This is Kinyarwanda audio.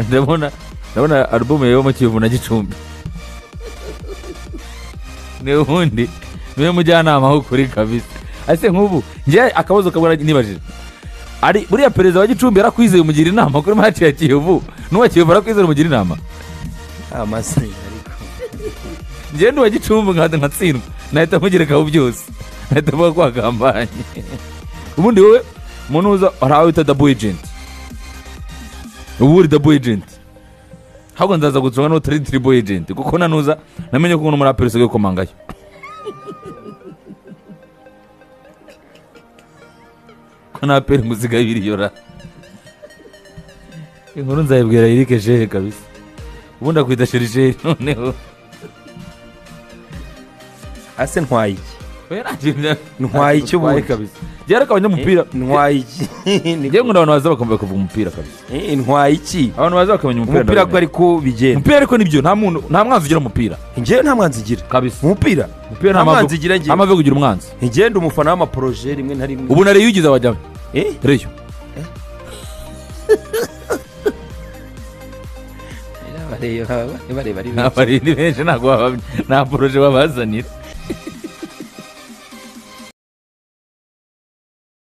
ndabona ndabona alubumu yewe mu kiyovu na gicumbi niwe ubundi niwe mujyanama w'ukuri kabisa ese nk'ubu njye akabazo kabona nibajije ari buriya perezida wa gicumbi yarakwizeye umugira inama kuri maci ya kiyovu n'uwa kiyovu arakwizeye umugira inama amase ariko njyewe n'uwa gicumbi nkaza nkatsindwa nahita mugerekaho byose nahita mvuga ko wagambanye ubundi wowe umuntu uza hari aho bita dabu ejenti ubu uri dabu ejenti ahubwo nzaza gucunga n'utari tiribo ejenti kuko nanuza namenye ko uno muri aperi usigaye ukomangayo ko nta peri ngo usigaye wiriyora inkuru nzayibwira erike jehe kabisa ubundi akwita sherisheri noneho ase ntwaye iki oya nta kintu bya- Ntwaye icyo Ntwaye ubundi. kabisa njyewe ariko abanyamupira ntwaye iki njyewe nkunda abantu baza bakumva kuvuga umupira kabisa Eh, ntwaye iki abantu baza bakamenya umupira umupira ko ndabimenya. ariko bigenda umupira ariko nibyo nta muntu nta mwanzi ugira umupira njyewe nta mwanzi igira kabisa umupira umupira nta mwanzi igira nta njyewe mavi yo kugira umwanzi ngenda umufana w'amaporoje rimwe na rimwe ubu na reyo ugize abajyawe Eh, reyo bareba bareba ari benshi abarindi benshi ntabwo baba- nta poroje babazanira